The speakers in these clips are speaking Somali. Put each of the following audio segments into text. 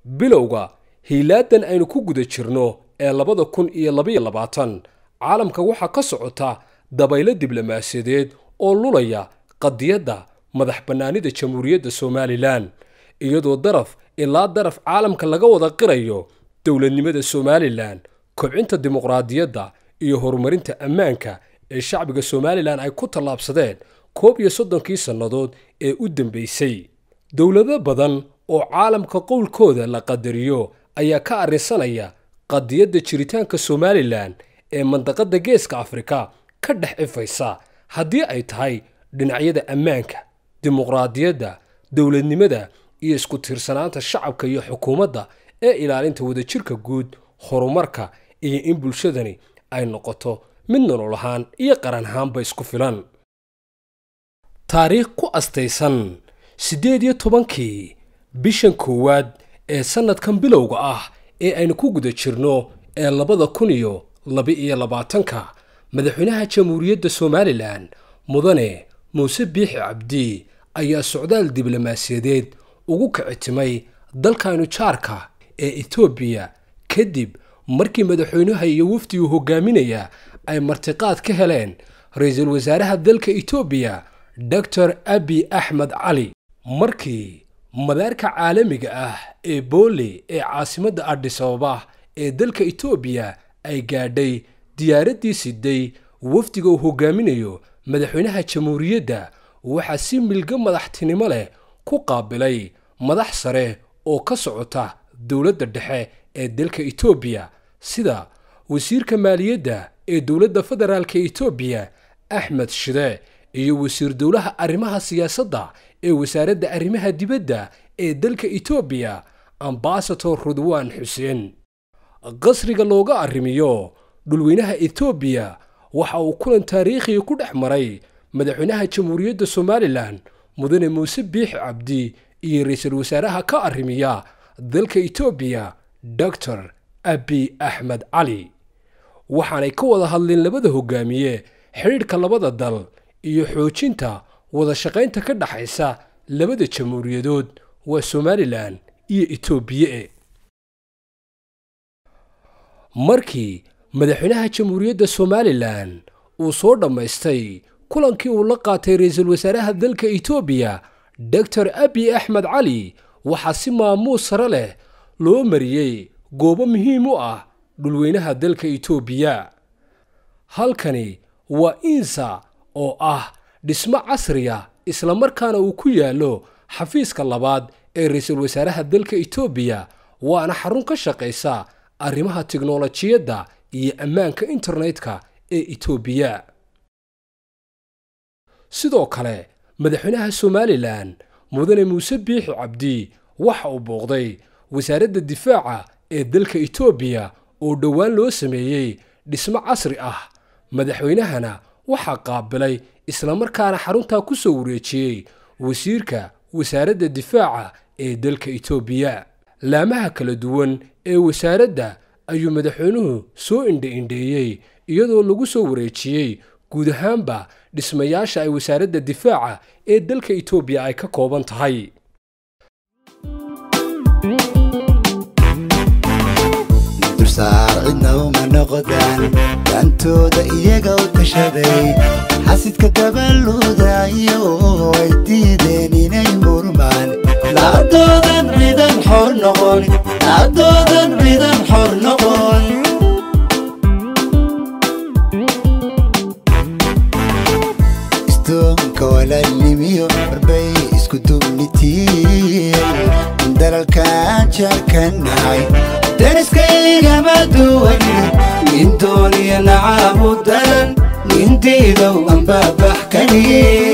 bilowga hiilaadan aynu ku guda jirno ee labada kun iyo labaiyo labaatan caalamka waxaa ka socota dabaylo diblomaasiyadeed oo lulaya qadiyadda madax bannaanida jamhuuriyadda somalilan iyadoo daraf ilaa daraf caalamka laga wada qirayo dowladnimada somalilan kobcinta dimuqraadiyadda iyo horumarinta ammaanka ee shacbiga somalilan ay ku tallaabsadeen koob iyo soddonkii sannadood ee u dambaysay dowlado badan oo caalamka qowlkooda la qadariyo ayaa ka arrinsanaya qadiyadda jiritaanka somalilan ee mandaqadda geeska afrika ka dhex ifaysa haddii ay tahay dhinacyada ammaanka dimuqraadiyadda dowladnimada iyo isku tiirsanaanta shacabka iyo xukuumadda ee ilaalinta wadajirka guud horumarka iyo in bulshadani ay noqoto mid nolol ahaan iyo qaran ahaanba isku filan taariikh ku astaysan siddeed iyo tobankii bishan koowaad ee sannadkan bilowga ah ee aynu ku guda jirno ee labada kun iyo laba-iyo labaatanka madaxweynaha jamhuuriyadda somalilan mudane muuse biixi cabdi ayaa socdaal diblomaasiyadeed ugu kicitimay dalkaynu jaarka ee etoobiya kadib markii madaxweynaha iyo wafdigu hogaaminaya ay martiqaad ka heleen ra-iisul wasaaraha dalka etoobiya doctor abi axmed cali markii madaarka caalamiga ah ee boole ee caasimadda adhisababa ee dalka etoobiya ay gaadhay diyaaraddii siday wafdiga uu hogaaminayo madaxweynaha jamhuuriyadda waxaa si milgo madaxtinimo leh ku qaabilay madax sare oo ka socota dowladda dhexe ee dalka etoobiya sida wasiirka maaliyadda ee dowladda federaalka etoobiya axmed shide iyo wasiir dowlaha arrimaha siyaasadda ee wasaaradda arrimaha dibadda ee dalka etoobiya ambasador rudwaan xuseen qasriga looga arrimiyo dhulweynaha etoobiya waxa uu kulan taariikhiga ku dhex maray madaxweynaha jamhuuriyadda somalilan mudane muuse biixi cabdi iyo ra-iisul wasaaraha ka arrimiya dalka etoobiya doctor abi axmed cali waxaanay ka wada hadleen labada hogaamiye xidhiidhka labada dal iyo xoojinta wada shaqaynta ka dhaxaysa labada jamhuuriyadood waa somalilan iyo etoobiye markii madaxweynaha jamhuuriyadda somalilan uu soo dhammaystay kulankii uu la qaatay ra-iisul wasaaraha dalka etoobiya doctor abi axmed cali waxaa si maamuus sare leh loo mariyey goobo muhiim u ah dhulweynaha dalka etoobiya halkani waa insa oo ah dhismo casriya islamarkaana uu ku yaallo xafiiska labaad ee ra-iisul wasaaraha dalka etoobiya waana xarun ka shaqaysa arrimaha tiknolojiyadda iyo ammaanka internetka ee etoobiya sidoo kale madaxweynaha somalilan mudane muuse biixi cabdi waxa uu booqday wasaaradda difaaca ee dalka etoobiya oo dhowaan loo sameeyey dhismo casri ah madaxweynahana waxaa qaabilay islamarkaana xaruntaa ku soo wareejiyey wasiirka wasaaradda difaaca ee dalka etoobiya laamaha kala duwan ee wasaaradda ayuu madaxweynuhu soo indha-indheeyey iyadoo lagu soo wareejiyey guud ahaanba dhismayaasha ay wasaaradda difaaca ee dalka etoobiya ay ka kooban tahay dursaar cidna uma noqdaan daantooda iyaga u tashaday xasidka gabaluudayo ay diideen inay murmaan lacadoodan ciidan xor noqon lacadoodan ciidan xor noqon istoonka walaalnimiyo warbay isku dubnitiin dalalkaan jarkanahay dariskaygama duwan nin dooniya nacabu daran nin diidow anbaabax kani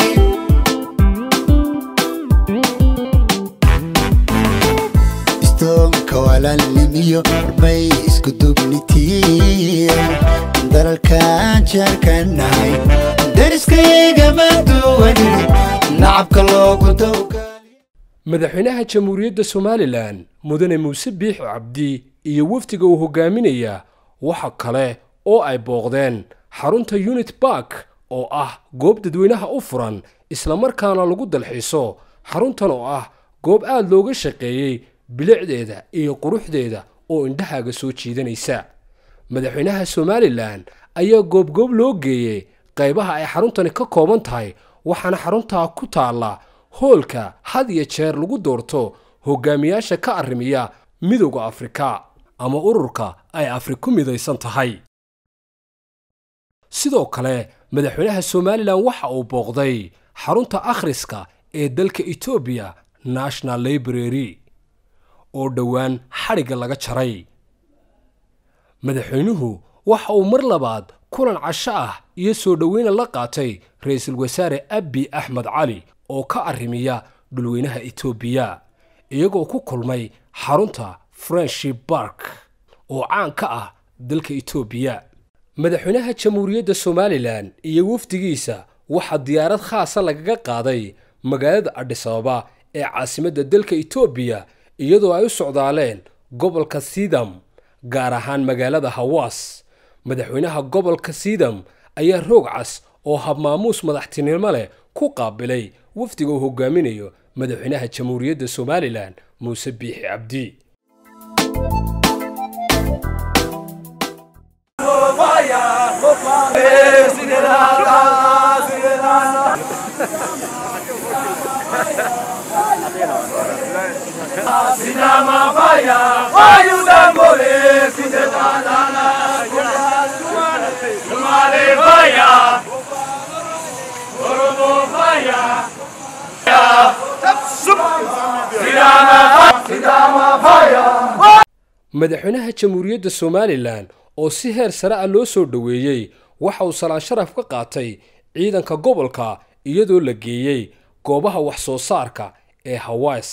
istoonka walaalnimiyo warbay isku dubnitiin dalalkaan jarkanahay dariskaygama duwan nacabka loogu dowgaali madaxweynaha jamhuuriyadda somalilan mudane muuse biixi cabdi iyo wafdiga uu hogaaminaya waxa kale oo ay booqdeen xarunta unit bark oo ah goob dadweynaha u furan islamarkaana lagu dalxiiso xaruntan oo ah goob aad looga shaqeeyey bilicdeeda iyo quruxdeeda oo indhahaaga soo jiidanaysa madaxweynaha somalilan ayaa goobgoob loo geeyey qaybaha ay xaruntani ka kooban tahay waxaana xaruntaa ku taalla hoolka had iyo jeer lagu doorto hogaamiyaasha ka arrimiya midowda afrika ama ururka ay afriku midaysan tahay sidoo kale madaxweynaha somalilan waxa uu booqday xarunta akhriska ee dalka etoobiya national library oo dhowaan xadhigga laga jaray madaxweynuhu waxa uu mar labaad kulan casho ah iyo soo dhoweyna la qaatay ra-iisul wasaare abi axmed cali oo ka arrimiya dhulweynaha etoobiya iyagoo ku kulmay xarunta friendship bark oo caan ka ah dalka etoobiya madaxweynaha jamhuuriyadda somalilan iyo wafdigiisa waxaa diyaarad khaasa lagaga qaaday magaalada adhisababa ee caasimadda dalka etoobiya iyadoo ay u socdaaleen gobolka sidam gaar ahaan magaalada hawaas madaxweynaha gobolka sidam ayaa roog cas oo habmaamuus madaxtinimo leh ku qaabilay wafdiga uu hogaaminayo madaxweynaha jamhuuriyadda somalilan muuse biixi cabdi madaxweynaha jamhuuriyadda somalilan oo si heer sare ah loo soo dhoweeyey waxa uu salaan sharaf ka qaatay ciidanka gobolka iyadoo la geeyey goobaha wax soo saarka ee hawaas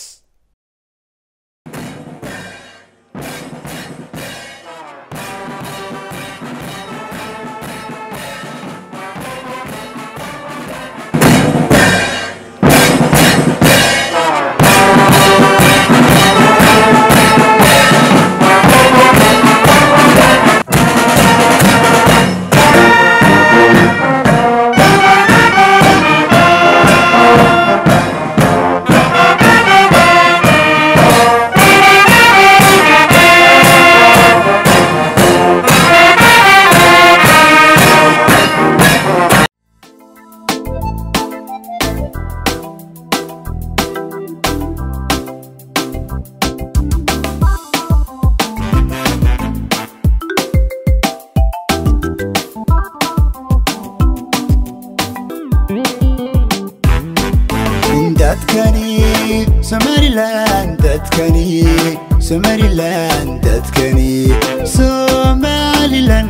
dadkani somalilan dadkani somalilan dadkani somalilan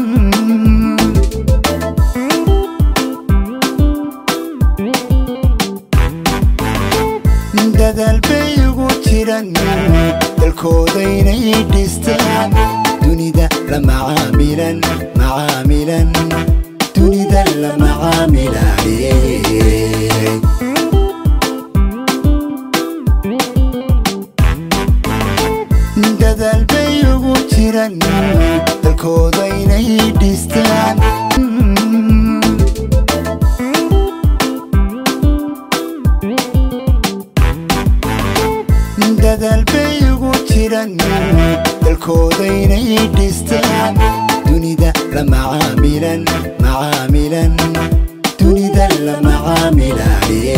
dadaal bay ugu jiran dalkoodaynay dhistaan dunida la macaamilan macaamilan dunida la macaamilaye dadaal bay ugu jiran dalkoodaynay dhistaan dadaal bay ugu jiran dalkoodaynay dhistaan dunida la macaamilan macaamilan dunida la macaamilaye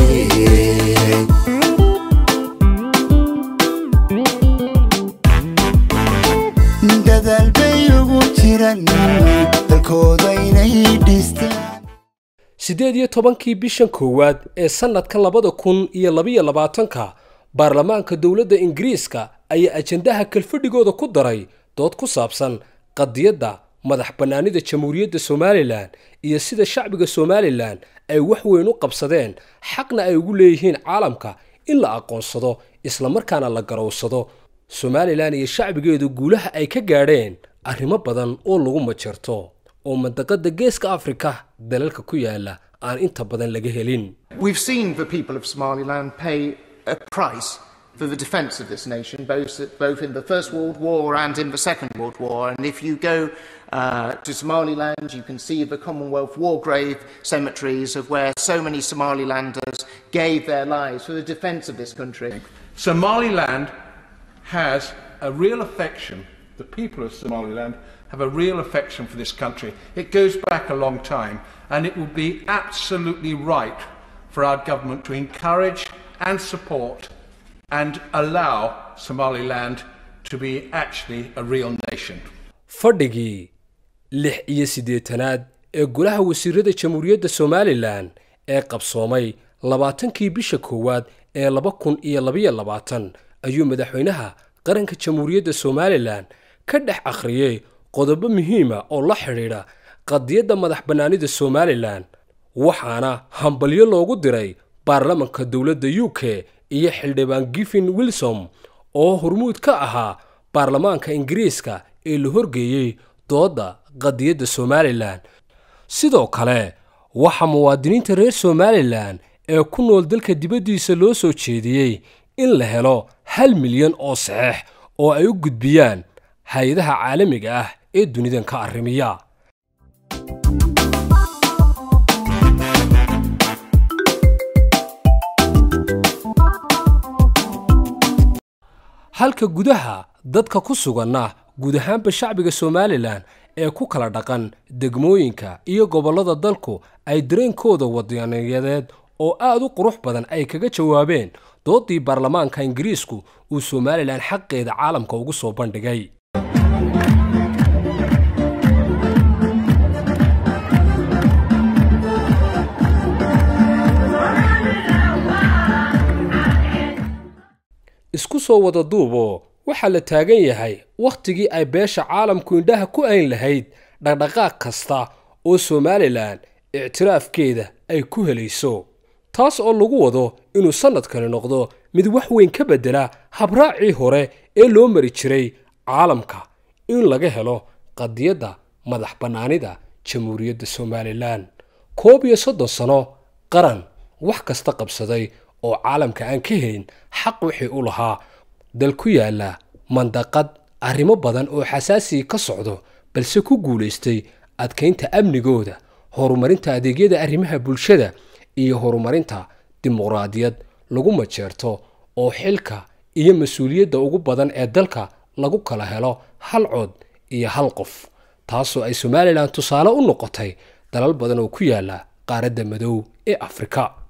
dadaal bay ugu jiran dalkoodaynay dhistaan siddeed iyo tobankii bishan koowaad ee sannadka labada kun iyo labiyo labaatanka baarlamaanka dowladda ingiriiska ayaa ajandaha kalfadhigooda ku daray dood ku saabsan qadiyadda madax bannaanida jamhuuriyadda somalilan iyo sida shacbiga somalilan ay wax weyn u qabsadeen xaqna ay ugu leeyihiin caalamka in la aqoonsado islamarkaana la garowsado somalilan iyo shacbigeedu guulaha ay ka gaadheen arrimo badan oo lagu majarto oo mandaqada geeska afrika dalalka ku yaala aan inta badan laga helin We've seen the people of Somaliland pay a price for the defence of this nation, both, both in the First World War and in the Second World War. And if you go uh, to Somaliland, you can see the Commonwealth war grave cemeteries of where so many Somalilanders gave their lives for the defence of this country. Somaliland has a real affection, the people of Somaliland have a real affection for this country. It goes back a long time, and it would be absolutely right for our government to encourage and support and allow Somaliland to be actually a real nation. fadhigii lix iyo siddeetanaad ee golaha wasiirada jamhuuriyadda somalilan ee qabsoomay labaatankii bisha koowaad ee laba kun iyo labayo labaatan ayuu madaxweynaha qaranka jamhuuriyadda somalilan ka dhex akhriyey qodobo muhiima oo la xidhiidha qadiyadda madax bannaanida somalilan waxaana hambalyo loogu diray baarlamanka dowladda u k iyo xildhibaan giffin wilsom oo hormuud ka ahaa baarlamaanka ingiriiska ee la horgeeyey doodda qadiyadda somalilan sidoo kale waxaa muwaadiniinta reer somalilan ee ku nool dalka dibaddiisa loo soo jeediyey in la helo hal milyan oo saxeex oo ay u gudbiyaan hay-adaha caalamiga ah ee dunidan ka arrimiya halka gudaha dadka ku suganna guud ahaanba shacbiga somalilan ee ku kala dhaqan degmooyinka iyo gobollada dalku ay dareenkooda wadaniyadeed oo aad u qurux badan ay kaga jawaabeen doodii baarlamaanka ingiriisku uu somalilan xaqeeda caalamka ugu soo bandhigay isku soo wada duuboo waxaa la taagan yahay wakhtigii ay beesha caalamku indhaha ku ayn lahayd dhaqdhaqaaq kasta oo somalilan ictiraafkeeda ay ku helayso taas oo lagu wado inuu sannadkani noqdo mid wax weyn ka beddela habraacii hore ee loo mari jiray caalamka in laga helo qadiyadda madax bannaanida jamhuuriyadda somalilan koob iyo soddon sano qaran wax kasta qabsaday oo caalamka aan ka helin xaq wixii u lahaa dal ku yaalla mandaqad arrimo badan oo xasaasiga ka socdo balse ku guulaystay adkaynta amnigooda horumarinta adeegyada arrimaha bulshada iyo horumarinta dimuqraadiyad lagu majeerto oo xilka iyo mas-uuliyadda ugu badan ee dalka lagu kala helo hal cod iyo hal qof taasoo ay somalilan tusaale u noqotay dalal badan oo ku yaalla qaaradda madow ee afrika